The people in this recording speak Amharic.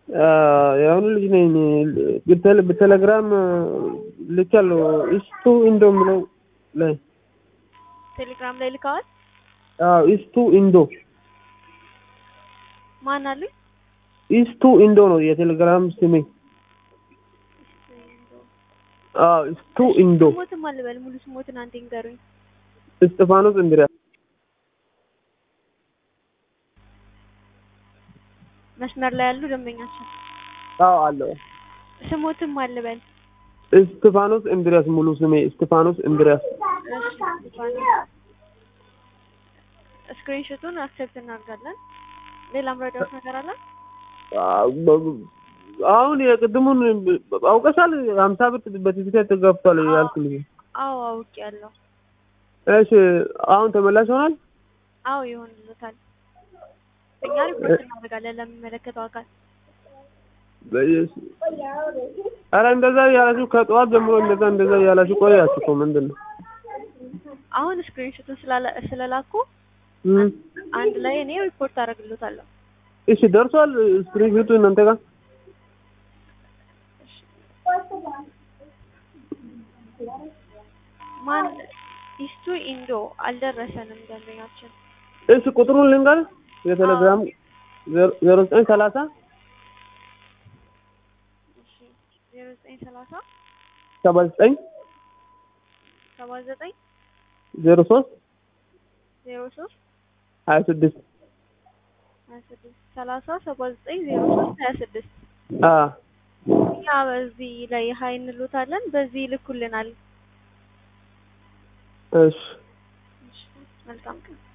የአሁኑ ልጅ ነኝ። በቴሌ- በቴሌግራም ልኬያለሁ። ኢስቱ ኢንዶ የምለው ላይ ቴሌግራም ላይ ልከዋል። አዎ፣ ኢስቱ ኢንዶ ማን አሉኝ? ኢስቱ ኢንዶ ነው የቴሌግራም ስሜ። አዎ፣ ኢስቱ ኢንዶ ስሞትም አልበል ሙሉ ስሞትን አንዴ ንገሩኝ። እስጢፋኖስ እንድሪያስ መስመር ላይ ያሉ ደንበኛችን አዎ አለው። ስሞትም አልበል። እስጢፋኖስ እንድሪያስ ሙሉ ስሜ እስጢፋኖስ እንድሪያስ። ስክሪንሾቱን አክሴፕት እናደርጋለን። ሌላም ረዳት ነገር አለ? አሁን የቅድሙን አውቀሻል። ሀምሳ ብር በቲኬት ገብቷል ያልኩልኝ። አዎ አውቄያለሁ። እሺ አሁን ተመላሽ ይሆናል። አዎ ይሆንልታል። እኛ ሪፖርት እናደርጋለን ለሚመለከተው አካል። በኢየሱስ ኧረ እንደዛ እያላችሁ ከጠዋት ጀምሮ እንደዛ እንደዛ እያላችሁ ቆያችሁ እኮ ምንድን ነው? አሁን ስክሪንሾቱን ስላላ- ስለላኩ እም፣ አንድ ላይ እኔ ሪፖርት አደርግልዎታለሁ። እሺ ደርሷል። ስክሪንሾቱ እናንተ ጋር ማን ኢስቱ ኢንዶ አልደረሰንም ደንበኛችን። እሺ ቁጥሩን ልንገር የቴሌግራም ዜሮ ዘጠኝ ሰላሳ እሺ ዜሮ ዘጠኝ ሰላሳ ሰባ ዘጠኝ ሰባ ዘጠኝ ዜሮ ሶስት ዜሮ ሶስት ሀያ ስድስት ሀያ ስድስት ሰላሳ ሰባ ዘጠኝ ዜሮ ሶስት ሀያ ስድስት አዎ እኛ በዚህ ላይ ሀይ እንሎታለን። በዚህ ይልኩልናል። እሺ እሺ፣ መልካም ቀን